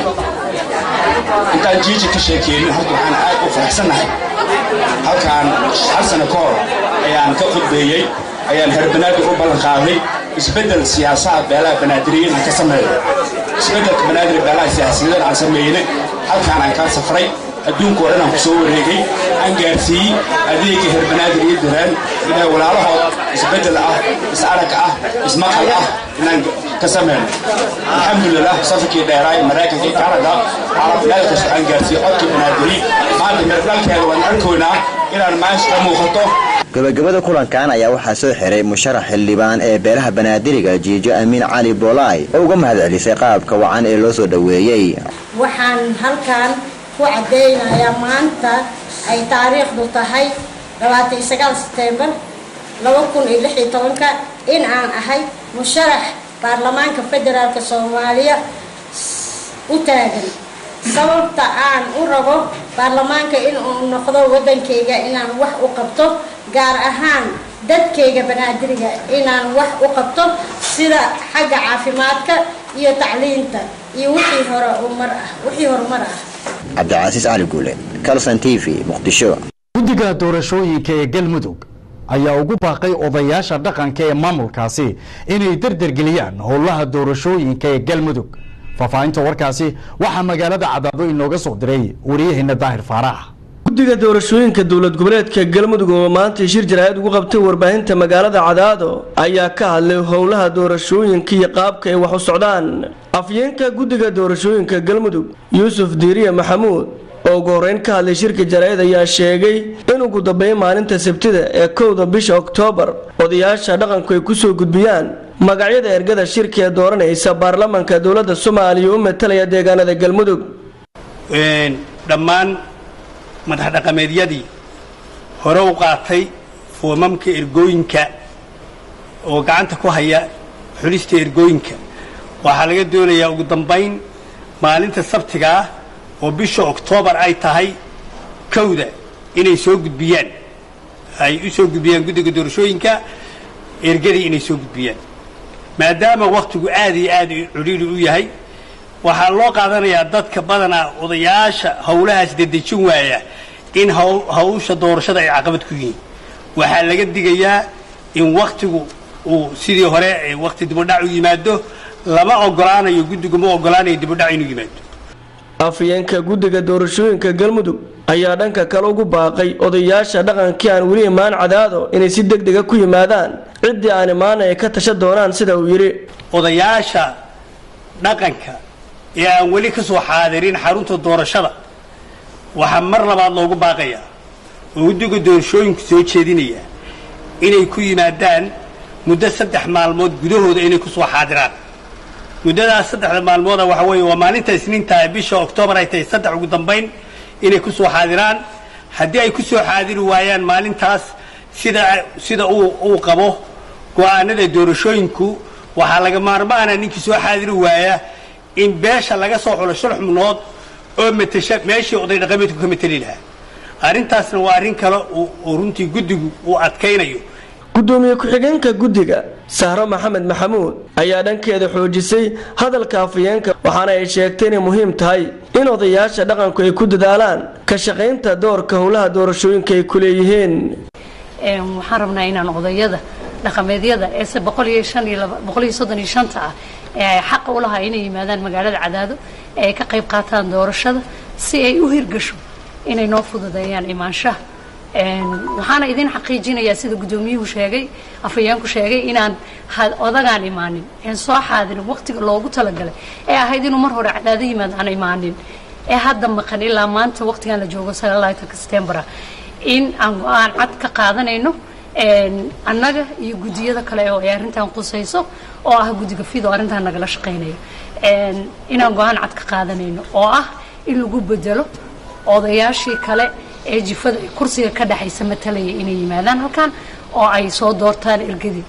intaan jiija ka sheekeynin horta waxaan aad u faraxsannahay halkaan hal sano ka hor ayaan ka khudbeeyey ayaan reer banaadir u ballan qaaday isbeddel siyaasaha beelaha banaadiriya inaan ka sameeyo isbeddelka banaadir beelaha siyaasiyadan aan sameeyne halkaan aan kaa safray adduunka oo dhan aan ku soo wareegay aan gaarsiiyey adeega reer banaadir iyo daraan inay walaalahood isbeddel ah is-arag ah ismaqal ah inaan ka sameyno alxamdulilah safarkii dheeraay maraykanka iyo kanada carab meel kasta aan gaarsiiyey codkii banaadiri maanta meerdhalkeeda waan arkoynaa inaan maasha ka muuqato gabagabada kulankan ayaa waxaa soo xiray musharax xildhibaan ee beelaha banaadiriga jiijo amiin cali boolaay oo uga mahad celisay qaabka wacan ee loo soo dhoweeyey waxaan halkan ku caddaynayaa maanta ay taariikhdu tahay labaatan iyo sagaal setembar laba kun iyo lix iyo tobanka in aan ahay musharax baarlamaanka federaalk soomaaliya u taagan sababta aan u rabo baarlamaanka in uu noqdo waddankayga inaan wax u qabto gaar ahaan dadkayga banaadiriga inaan wax u qabto sida xagga caafimaadka iyo tacliinta iyo wixii hore umar ah wixii horumar ah cabdicasiis cali guule calson t v muqdisho guddiga doorashooyinka ee galmudug ayaa ugu baaqay odayaasha dhaqanka ee maamulkaasi inay derdergeliyaan howlaha doorashooyinka ee galmudug faahfaahinta warkaasi waxaa magaalada cadaado inooga soo diray wariyaheena daahir faarax guddiga doorashooyinka dowlad goboleedka galmudug oo maanta shir jaraa'id ugu qabtay warbaahinta magaalada cadaado ayaa ka hadlay howlaha doorashooyinka iyo qaabka ay wax u socdaan afyeenka guddiga doorashooyinka galmudug yuusuf diiriye maxamuud oo ugu horeyn ka hadlay shirka jaraa'id ayaa sheegay in ugu dambeyn maalinta sabtida ee kowda bisha oktoobar odayaasha dhaqanku ay kusoo gudbiyaan magacyada ergada shirka ee dooranaysa baarlamanka dowladda soomaaliya u matalaya deegaanada galmudug dhammaan madax dhaqameedyadii hore u qaatay foomamka ergooyinka oo gacanta ku haya xulista ergooyinka waxaa laga doonayaa ugu dambayn maalinta sabtiga ah oo bisha oktoobar ay tahay kowda inay soo gudbiyaan ay u soo gudbiyaan guddiga doorashooyinka ergadii inay soo gudbiyaan maadaama wakhtigu aad iyo aad cudhiiri u yahay waxaa loo qaadanayaa dadka badanaa odayaasha howlahaas dedejin waaya in hawsha doorashada ay caqabad ku yihiin waxaa laga digayaa in wakhtigu uu sidii hore wakhti dibudhac u yimaado lama ogolaanayo guddigu ma ogolaanayo dibudhac inuu yimaado afyeenka guddiga doorashooyinka galmudug ayaa dhanka kale ugu baaqay odayaasha dhaqankii aan weli imaan cadaado inay si deg dega ku yimaadaan ciddii aan imaana ay ka tashan doonaan sida uu yidhi odayaasha dhaqanka ee aan weli ka soo xaadirin xarunta doorashada waxaa mar labaad loogu baaqayaa oo guddiga doorashooyinku soo jeedinaya inay ku yimaadaan muddo saddex maalmood gudahooda inay ku soo xaadiraan muddadaas saddexda maalmooda waxa weeye waa maalinta isniinta bisha oktoobar ay tahay saddex ugu dambayn inay ku soo xaadiraan haddii ay ku soo xaadiri waayaan maalintaas sida sida uu uu qabo go-aanada doorashooyinku waxaa laga maarmaana ninkii soo xaadiri waaya in beesha laga soo xulo shal xubnood oo matasha meeshii oday dhaqameedku ka mateli lahaa arrintaasna waa arrin kale oo runtii guddigu uu adkaynayo gudoomiye ku-xigeenka guddiga sahro maxamed maxamuud ayaa dhankeeda xoojisay hadalka afayeenka waxaana ay sheegtay inay muhiim tahay in odayaasha dhaqanku ay ku dadaalaan ka shaqaynta doorka howlaha doorashooyinka ay ku leeyihiin waxaan rabnaa inaan odayada dhaqameedyada eese boqol iyo shan iyo laba boqol iyo soddon iyo shanta ah ee ay xaqa u lahaa inay yimaadaan magaalada cadaado ee ay ka qayb qaataan doorashada si ay u hirgasho inay noo fududeeyaan imaanshaha waxaana idin xaqiijinayaa sida guddoomiyuhu sheegay afayeenku sheegay inaan odagaan imaanin een soo xaadirin waqtiga loogu talagalay ee ahayd inuu mar hore cadaado yimaad aan imaanin ee hadda maqan ilaa maanta waqtigan la joogo sagaalaatanka septembera in aan go-aan cad ka qaadanayno annaga iyo guddiyada kale oo ay arrintan qusayso oo ah guddiga fido arrintan nagala shaqaynayo inaan go-aan cad ka qaadanayno oo ah in lagu bedelo odayaashii kale ee jifada kursiga ka dhexaysa matalaya inay yimaadaan halkan oo ay soo doortaan ergadii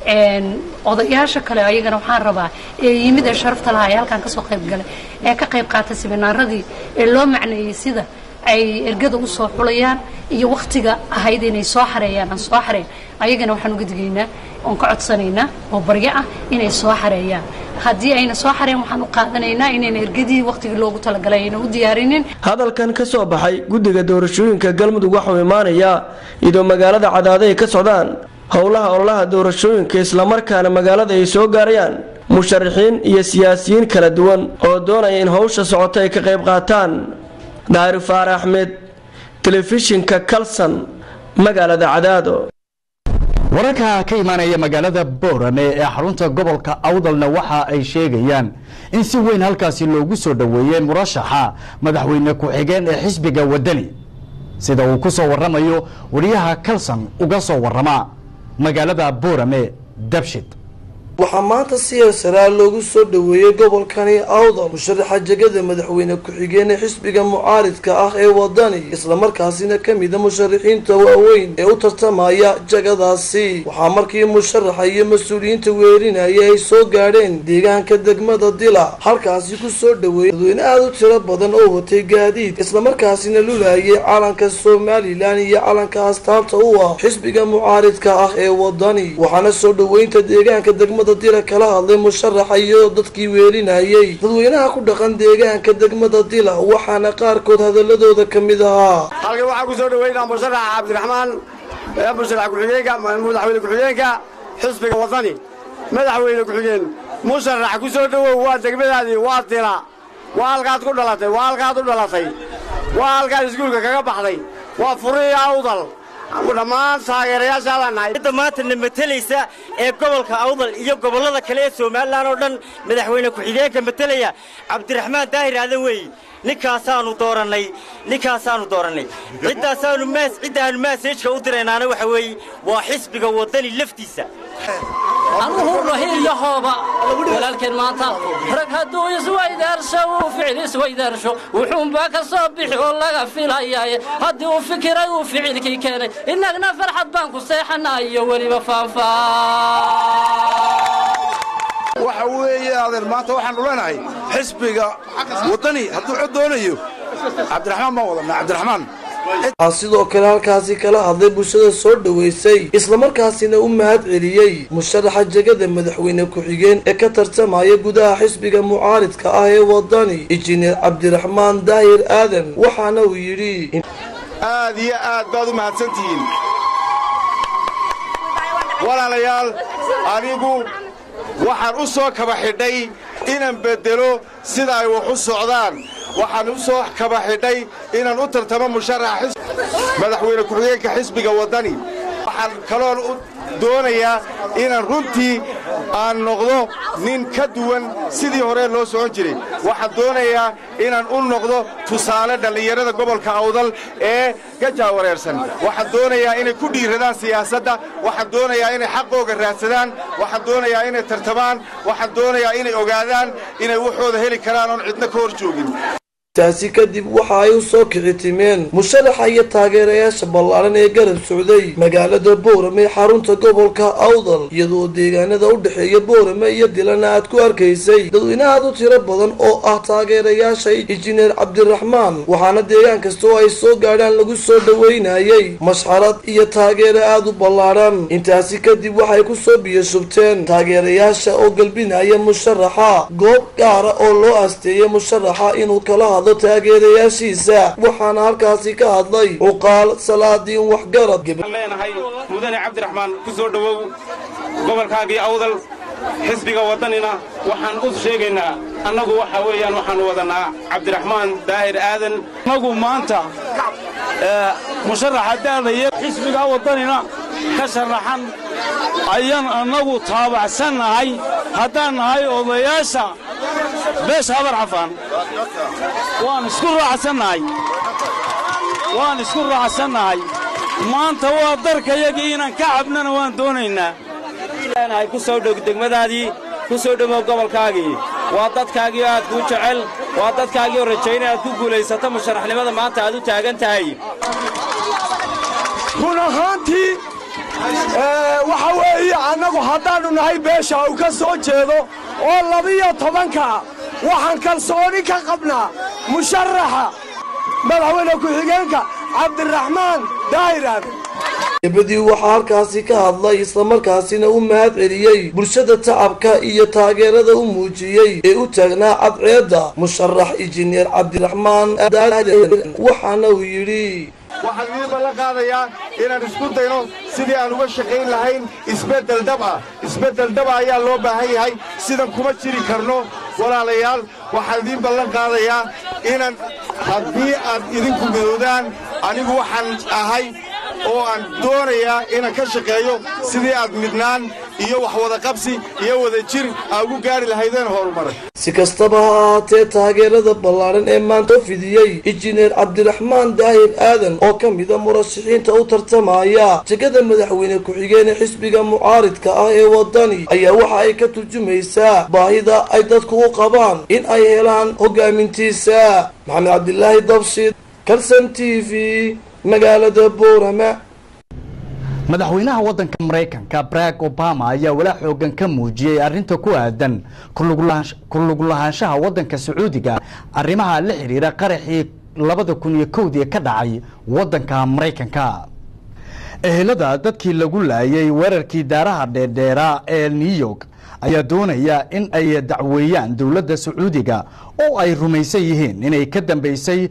odayaasha kale ayagana waxaan rabaa ee yimid ee sharafta lahaa ee halkan kasoo qayb galay ee ka qayb qaata siminaaradii ee loo macneeyey sida ay ergada usoo xulayaan iyo waktiga ahayd inay soo xareeyaan aan soo xareyn ayagana waxaan uga digaynaa oon ka codsanaynaa oo baryo ah inay soo xareeyaan haddii ayna soo xareen waxaan u qaadanaynaa inayna ergadii waktigii loogu talagalay ayna u diyaarinin hadalkan ka soo baxay guddiga doorashooyinka galmudug waxuu imaanayaa iyadoo magaalada cadaado ay ka socdaan howlaha ololaha doorashooyinka islamarkaana magaalada ay soo gaarayaan musharaxiin iyo siyaasiyiin kala duwan oo doonaya in howsha socoto ay ka qayb qaataan daari faar axmed telefishinka kalson magaalada cadaado wararka ka imaanaya magaalada boorame ee xarunta gobolka awdalna waxa ay sheegayaan in si weyn halkaasi loogu soo dhoweeyey murashaxa madaxweyne ku-xigeen ee xisbiga wadani sida uu ku soo waramayo wariyaha kalson uga soo warama magaalada boorame dabshid waxaa maanta si heesaraa loogu soo dhoweeyey gobolkani awdal musharaxa jegada madaxweyne ku-xigeenee xisbiga mucaaridka ah ee wadani islamarkaasina ka mida musharaxiinta waaweyn ee u tartamaya jegadaasi waxaa markii musharaxa iyo mas-uuliyiinta weerinaya ay soo gaadheen deegaanka degmada dila halkaasi ku soo dhoweeyey dadweyne aada u tiro badan oo watay gaadiid islamarkaasina lulayay calanka somalilan iyo calanka astaabta u ah xisbiga mucaaridka ah ee wadani waxaana soo dhoweynta deegaanka degmada dila kala hadlay musharaxa iyo dadkii weelinayay dadweynaha ku dhaqan deegaanka degmada dila waxaana qaarkood hadaladooda ka mid ahaa halkan waxaa ku soo dhaweynaa musharaxa cabdiraxmaan musharax ku-xigeenka madaxweyne ku-xigeenka xisbiga wadani madaxweyne ku-xigeen musharax ku soo dhowow waa degmadaadii waa dila waa halkaad ku dhalatay waa halkaad u dhalatay waa halkaad iskuulka kaga baxday waa furihii awdal dhammaan taageerayaasha lanahay cidda maantana matalaysa ee gobolka awdal iyo gobollada kale ee somalilan oo dhan madaxweyne ku-xigeenka matalaya cabdiraxmaan daahir aadan weeye ninkaasaanu doorannay ninkaasaanu doorannay ciddaasaanu maas ciddaanu maaseejka u diraynaana waxa weeye waa xisbiga waddani laftiisa anuhu rahiiyahooba walaalkeen maanta rag hadduu iswaydaarsho uu ficil iswaydaarsho wuxuunbaa ka soo bixi oo laga filayaaye haddii uu fikiray uu ficilkii keenay innagna farxad baan ku seexanaa iyo weliba faanfaa waxa weeye adeer maanta waxaanu leenahay xisbiga waddani hadduu cod doonayo cabdiraxmaan baan wadanaa cabdiraxmaan waxaa sidoo kale halkaasi kala hadlay bulshada soo dhoweysay islamarkaasina u mahad celiyey musharaxa jegada madaxweyne ku-xigeen ee ka tartamaya gudaha xisbiga mucaaridka ah ee wadani injineer cabdiraxmaan daahir aadan waxaana uu yidhi aad iyo aad baad u mahadsantihiin walaalayaal anigu waxaan u soo kaba xidhay inaan beddelo sida ay wax u socdaan waxaan u soo kaba xidhay inaan u tartamo musharaxa madaxweyne ku-xigeenka xisbiga waddani waxaan kaloon u doonayaa inaan runtii aan noqdo nin ka duwan sidii hore loo socon jiray waxaan doonayaa inaan u noqdo tusaale dhallinyarada gobolka awdal ee gajaawareersan waxaan doonayaa inay ku dhiiradaan siyaasadda waxaan doonayaa inay xaqooga raadsadaan waxaan doonayaa inay tartamaan waxaan doonayaa inay ogaadaan inay waxooda heli karaan oon cidna ka hor joogin taasi kadib waxa ay u soo kici timeen musharaxa iyo taageerayaasha ballaaran ee garab socday magaalada boorame xarunta gobolka awdal iyadoo deegaanada u dhexeeya boorame iyo dilana aad ku arkaysay dadweynahaad u tiro badan oo ah taageerayaasha injineer cabdiraxmaan waxaana deegaan kasta oo ay soo gaadhaan lagu soo dhoweynayay mashxarad iyo taageero aad u ballaaran intaasi kadib waxay ku soo biyashubteen taageerayaasha oo galbinaya musharaxa goob gaara oo loo asteeyay musharaxa inuu kala hadlo taageerayaashiisa waxaana halkaasi ka hadlay cuqaal salaadiin waxgarad leenahay mudane cabdiraxmaan ku soo dhowow gobolkaagii awdal xisbiga waddanina waxaan u sheegaynaa annagu waxa weeyaan waxaannu wadannaa cabdiraxmaan daahir aadan annagu maanta musharaxa daadaya xisbiga waddanina ka sharaxan ayaan annagu taabacsan nahay haddaan nahay odayaasha beesha habar cafaan waan isku raacsannahay waan isku raacsannahay maanta waa darkayagii inaan ka cabnana waan doonaynaa leenahay ku soo dhow degmadaadii ku soo dhowow gobolkaagii waa dadkaagii aad kuu jecel waa dadkaagii oo rajaynay aad ku guulaysato musharaxnimada maanta aad u taagan tahay run ahaantii waxa weeye annagu haddaannu nahay beesha uu ka soo jeedo oo labiyo tobanka waxaan kalsooni ka qabnaa musharaxa madaxweyne ku-xigeenka cabdiraxmaan daahir aadan gabadii waxaa halkaasi ka hadlay islamarkaasina u mahad celiyey bulshada tacabka iyo taageerada u muujiyey ee u taagnaa cadceedda musharax injineer cabdiraxmaan waxaana uu yidhi waxaan idiin ballan qaadayaa inaan isku dayno sidii aan uga shaqayn lahayn isbeddel dhab ah isbeddel dhaba ayaa loo baahan yahay sidan kuma jiri karno walaalayaal waxaan idiin ballan qaadayaa inaan haddii aad idinku midowdaan anigu waxaan ahay oo aan doonayaa inaan ka shaqeeyo sidii aad midnaan iyo wax wada qabsi iyo wada jir aa ugu gaari lahaydeen horumar si kastaba ha ahaatee taageerada ballaaran ee maanta fidiyey injineer cabdiraxmaan daahir aadan oo ka mida murashaxiinta u tartamaya jegada madaxweyne ku-xigeen ee xisbiga mucaaridka ah ee wadani ayaa waxa ay ka turjumaysaa baahida ay dadku u qabaan in ay helaan hogaamintiisa maxamed cabdilaahi dabshid kalson t v magaalada boorama madaxweynaha waddanka maraykanka barack obama ayaa walaa xoogan ka muujiyey arrinta ku aadan ku lug lahaanshaha waddanka sacuudiga arrimaha la xidhiira qaraxii labada kun iyo kowdii ka dhacay waddanka maraykanka ehelada dadkii lagu laayay weerarkii daaraha dheerdheera ee new york ayaa doonaya in ay dacweeyaan dowladda sacuudiga oo ay rumaysan yihiin inay ka dambeysay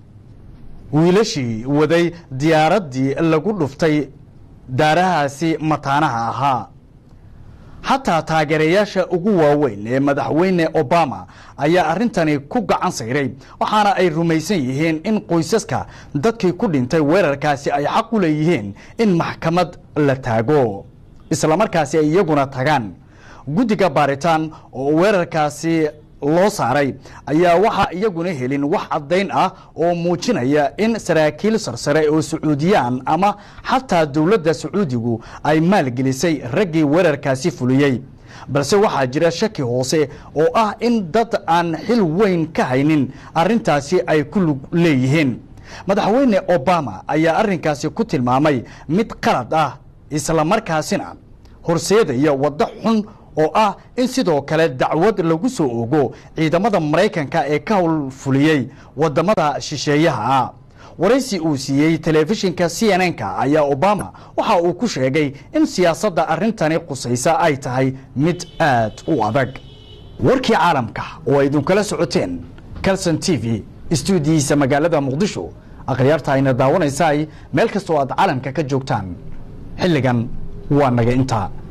wiilashii waday diyaaraddii lagu dhuftay daarahaasi mataanaha ahaa xataa taageerayaasha ugu waaweyn ee madaxweyne obama ayaa arrintani ku gacan sayray waxaana ay rumaysan yihiin in qoysaska dadkii ku dhintay weerarkaasi ay xaq u leeyihiin in maxkamad la taago islamarkaasi ay iyaguna tagaan guddiga baaritaan oo weerarkaasi loo saaray ayaa waxaa iyaguna helin wax caddayn ah oo muujinaya in saraakiil sarsare oo sacuudiyaan ama xataa dowladda sacuudigu ay maalgelisay raggii weerarkaasi fuliyey balse waxaa jira shaki hoose oo ah in dad aan xil weyn ka haynin arrintaasi ay ku lug leeyihiin madaxweyne obama ayaa arrinkaasi ku tilmaamay mid qalad ah islamarkaasina horseedaya waddo xun oo ah in sidoo kale dacwad lagu soo ogo ciidamada maraykanka ee ka howlfuliyey wadamada shisheeyaha waraysi uu siiyey telefishinka c n n-ka ayaa obama waxa uu ku sheegay in siyaasadda arrintani qusaysa ay tahay mid aad u adag warkii caalamka oo ay idinkala socoteen calson t v istuudiyiisa magaalada muqdisho akhyaarta ayna daawanaysaay meel kastoo aad caalamka ka joogtaan xilligan waa naga intaa